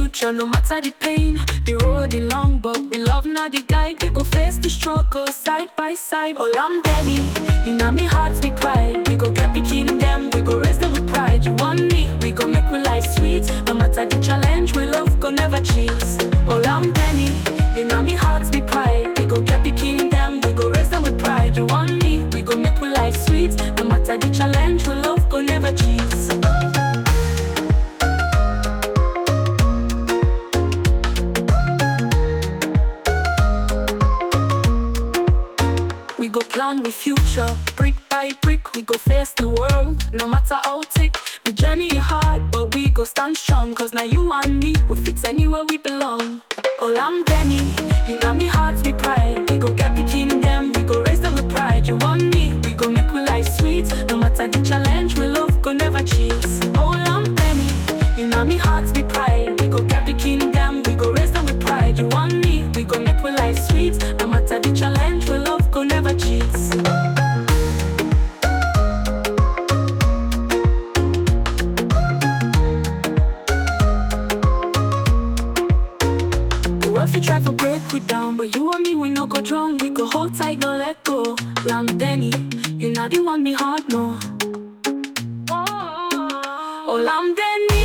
future, no matter the pain. The road is long, but we love not the guide. We go face the struggle side by side. Oh, I'm Danny, in me heart we cry. We go get picking them, we go raise them with pride. You want me, we go make we life sweet. No matter the challenge, we love go never cheat. Oh, I'm Danny, in me heart we cry. We go get picking them, we go raise them with pride. You want me, we go make we life sweet. No matter the challenge, we love go never cheat. We go plan with future, brick by brick. We go face the world, no matter how thick. The journey hard, but we go stand strong. Cause now you and me, we fix anywhere we belong. Oh, I'm Benny, you know me heart we pride. We go get picking them, we go raise them with pride. You want me, we go make we life sweet. No matter the challenge, we love go never cheat. Oh, I'm Benny, you know me heart we pride. We go get picking them, we go raise them with pride. You want me, we go make we life sweet. No matter the challenge, we love go never cheat. What if you try to break we down But you and me, we no go wrong We go hold tight, no let go Ram Denny, you not the one me heart, no Oh, Lam Denny